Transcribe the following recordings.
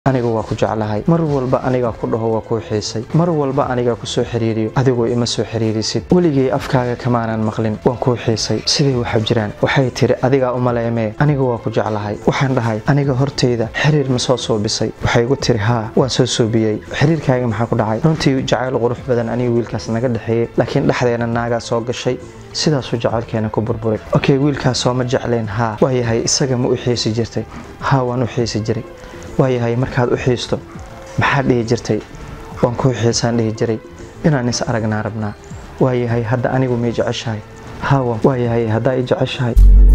aniga waa ku jeclahay mar walba anigaa ku dhaho waa kuu xiisay mar walba anigaa ku soo xiriiriyo adigoo ima soo xiriirisid weligay afkaaga kamaanan maqlin waan kuu xiisay siday waxa jiraan waxay tiri adigaa umaleemee aniga waa ku jeclahay waxaan dhahay aniga hortayda xiriir ma soo suubisay waxay igu tiri haa waan soo suubiyey xiriirkaaga maxaa ku dhacay runtii jacayl qurux badan aniga wiilkaas naga dhexeeyey laakiin dhexdeena naagaa soo gashay sidaasuu jacaylkeena ku burburay okey wiilkaas sooma jecleen haa waayahay isaga ma u xiisi jirtay haa waan u xiisi jiray waayahay markaad u xiisto maxaad dhihi jirtay waan kuu xiisaan dhihi jiray inaan is aragnaa rabnaa waayahay hadda anigu may jeceshahay haa waayahay haddaa i jeceshahay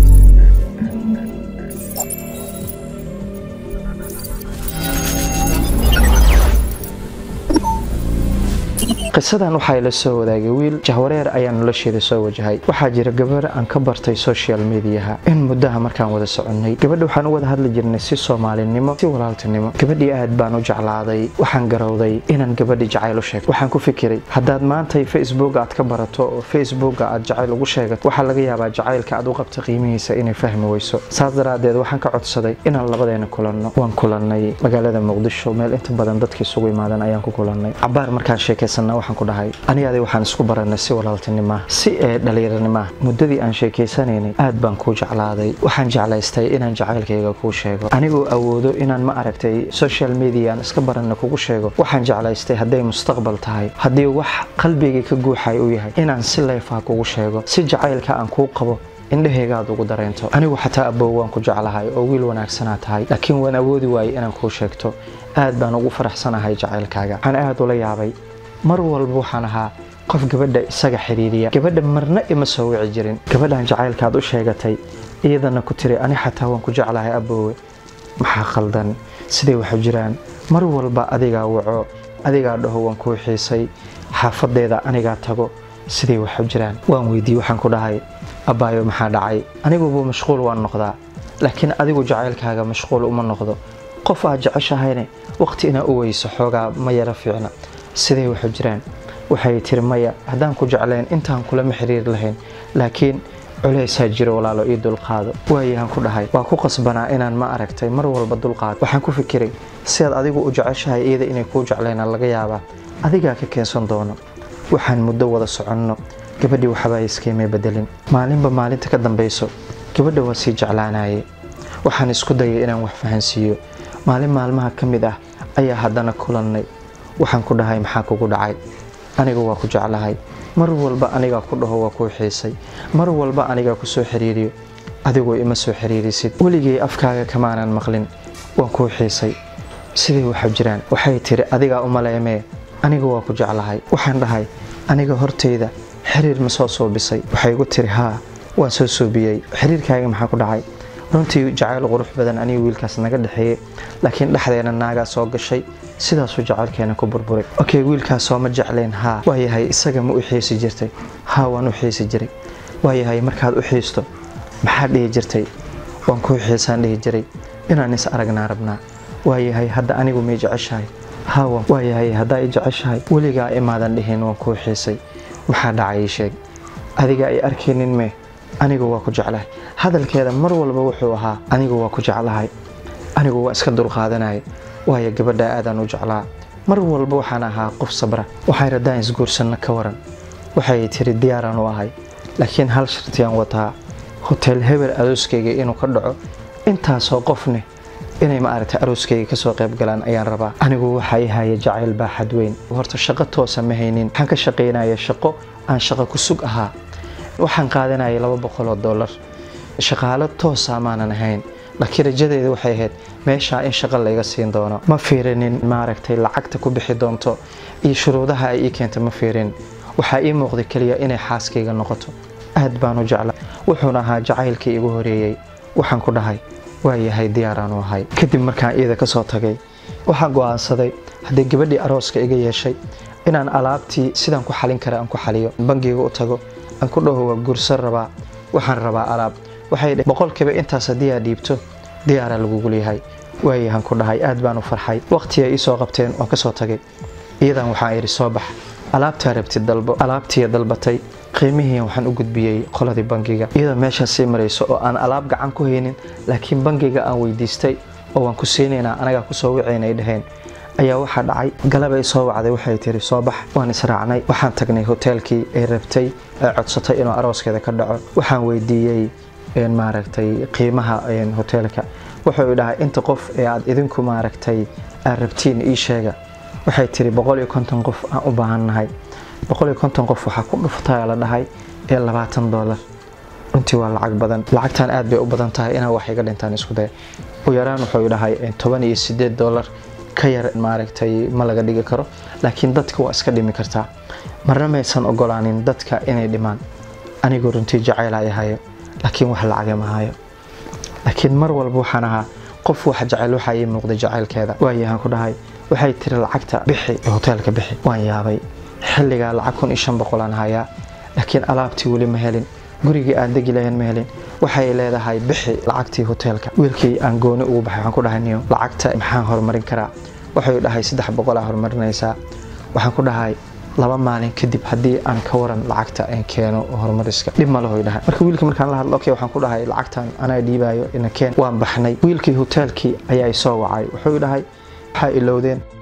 qisadan waxaa ila soo wadaagay wiil jahwareer ayaa nolosheeda soo wajahay waxaa jira gabar aan ka bartay social mediaha in muddaha markaan wada soconnay gabadha waxaan u wada hadli jirnay si soomaalinimo si walaaltinimo gabadhii aad baan u jeclaaday waxaan garowday inaan gabadhi jacayl u sheegto waxaan ku fikiray haddaad maantay facebook aad ka barato oo facebooka aad jacayl ugu sheegato waxaa laga yaabaa jacaylka aad u qabta qiimihiisa inay fahmi weyso saas daraadeed waxaan ka codsaday inaan labadeena kulanno waan kulannay magaalada muqdisho meel inta badan dadka isugu imaadan ayaan ku kulannay cabaar markaan sheekaysanna waxaan ku dhahay anigaadi waxaan isku baranay si walaaltinima si ee dhallinyarnima muddadii aan sheekaysanaynay aad baan kuu jeclaaday waxaan jeclaystay inaan jacaylkayga kuu sheego anigoo awoodo inaan ma aragtay social media aan iska baranna kugu sheego waxaan jeclaystay hadday mustaqbal tahay haddii wax qalbigay ka guuxay u yahay inaan si leefaa kugu sheego si jacaylka aan kuu qabo indhahaygaad ugu dareento anigu xataa abow waan ku jeclahay oo wiil wanaagsanaa tahay laakiin waan awoodi waayey inaan kuu sheegto aad baan ugu faraxsanahay jacaylkaaga waxaan aad ula yaabay mar walba waxaan ahaa qof gabadha isaga xiriiriya gabadha marna ima soo wici jirin gabadhan jacaylkaad u sheegatay iyadana ku tiri ani xataa waan ku jeclahay aboowe maxaa khaldan siday waxu jiraan mar walba adigaa waco adigaa dhaho waan kuu xiisay xaafadeeda anigaa tago siday waxu jiraan waan weydiiye waxaan ku dhahay abbaayo maxaa dhacay anigubu mashquul waan noqdaa laakiin adigu jacaylkaaga mashquul uma noqdo qof aad jeceshahayne waqti inaa u weyso xoogaa ma yara fiicna siday waxu jiraan waxay tiri maya haddaan ku jeclayn intaan kulama xiriir lahayn laakiin culaysaa jiro walaalo io dulqaado waayahaan ku dhahay waa ku qasbanaa inaan ma aragtay mar walba dulqaado waxaan ku fikiray sidaad adigu u jeceshahay iyada inay kuu jeclaynaan laga yaabaa adigaa ka keensan doono waxaan muddo wada soconno gabadhii waxbaa iskaymay bedelin maalinba maalinta ka dambayso gabadha waa sii jeclaanaye waxaan isku dayay inaan wax fahansiiyo maalin maalmaha ka mid ah ayaa haddana kulannay waxaan ku dhahay maxaa kugu dhacay aniga waa ku jeclahay mar walba anigaa ku dhaho waa kuu xiisay mar walba anigaa ku soo xiriiriyo adigoo ima soo xiriirisid weligay afkaaga kamaanan maqlin waan kuu xiisay siday waxa jiraan waxay tiri adigaa umaleemee aniga waa ku jeclahay waxaan dhahay aniga hortayda xiriir ma soo suubisay waxay igu tiri haa waan soo suubiyey xiriirkaaga maxaa ku dhacay runtii jacayl qurux badan aniga wiilkaas naga dhexeeyey laakiin dhexdeena naagaa soo gashay sidaasuu jacaylkeena ku burburay okey wiilkaas sooma jecleen haa waayahay isaga ma u xiisi jirtay haa waan u xiisi jiray waayahay markaad u xiisto maxaad dhihi jirtay waan kuu xiisaan dhihi jiray inaan is aragnaa rabnaa waayahay hadda anigu may jeceshahay haa waayahay haddaa i jeceshahay weligaa imaadan dhihin waan kuu xiisay maxaa dhacay ii sheeg adiga ay arkaynin mee anigu waa ku jeclahay hadalkeeda mar walba wuxuu ahaa anigu waa ku jeclahay anigu waa iska dulqaadanaya waayo gabadha aadaan u jeclaa mar walba waxaan ahaa qof sabra waxay raddaan isguursanno ka waran waxay tiri diyaaraan u ahay laakiin hal shartiyaan wataa hotel hebel arooskayga inuu ka dhaco intaasoo qofne inay ma aragtay arooskayga kasoo qayb galaan ayaan rabaa anigu waxaa i haya jacayl baaxad weyn horta shaqo toosa ma haynin waxaan ka shaqaynaya shaqo aan shaqo ku sug ahaa waxaan qaadanayay laba boqoloo dollar shaqaalo toosa maanan ahayn laakiin rajadeeda waxay ahayd meeshaa in shaqo layga siin doono ma fiirinin maaragtay lacagta ku bixi doonto iyo shuruudaha ay ii keenta ma fiirin waxaa ii muuqday keliya inay xaaskayga noqoto aad baan u jecla wuxuuna ahaa jacaylkii igu horeeyey waxaan ku dhahay waayahay diyaaraanu ahay kadib markaan iyada kasoo tagay waxaan go'aansaday haddii gabadhii arooska iga yeeshay inaan alaabtii sidaan ku xalin kara aan ku xaliyo bangiga u tago aan ku dhaho waa guursan rabaa waxaan rabaa alaab waxay dhe boqolkiiba intaas haddii aad dhiibto diyaaraa lagugu leeyahay waayahan ku dhahay aad baan u farxay waqtiga ii soo qabteen waan ka soo tagay iyadan waxaan idhi soo bax alaabtaa rabtid dalbo alaabtiiya dalbatay qiimihii waxaan u gudbiyey qoladii bangiga iyadoo meeshaas sii marayso oo aan alaab gacan ku haynin laakiin bangiga aan weydiistay oo waan ku siinaynaa anagaa kusoo wicayna ay dhaheen ayaa waxaa dhacay galabay soo wacday waxay tiri soo bax waan israacnay waxaan tagnay hoteelkii ay rabtay ay codsatay inuu arooskeeda ka dhaco waxaan weydiiyey maaragtay qiimaha hoteelka wuxuu dhahay inta qof ee aad idinku maaragtay aad rabtiin ii sheega waxay tiri boqol iyo konton qof aan u baahannahay boqol iyo konton qof waxaa ku dhuftaa la dhahay ee labaatan doolar runtii waa lacag badan lacagtan aad bay u badan tahay inaa wax iga dhintaan isku day u yaraan wuxuu dhahay toban iyo sideed doolar ka yar maaragtay ma laga dhigi karo laakiin dadka waa iska dhimi kartaa marna maysan ogolaanin dadka inay dhimaan anigoo runtii jacayl hayo laakiin wax lacaga ma hayo laakiin mar walba waxaan ahaa qof wax jecel waxaa ii muuqday jacaylkeeda waayahaan ku dhahay waxay tiri lacagta bixi hoteelka bixi waan yaabay xilligaa lacag kun iyo shan boqolaan hayaa laakiin alaabtii weli ma helin gurigii aan degi lahayn ma helin waxay leedahay bixi lacagtii hoteelka wiilkii aan gooni ugu baxay waxaan ku dhahay niyo lacagta maxaan horumarin karaa wuxuu dhahay saddex boqolaa horumarinaysaa waxaan ku dhahay laba maalin kadib haddii aan ka waran lacagta aan keeno horumariska dhib ma lahoy dhahay marka wiilkii markaan la hadlo okay waxaan ku dhahay lacagtan anaa dhiibaayo ina keen waan baxnay wiilkii hoteelkii ayaa soo wacay wuxuu dhahay waxaa ilowdeen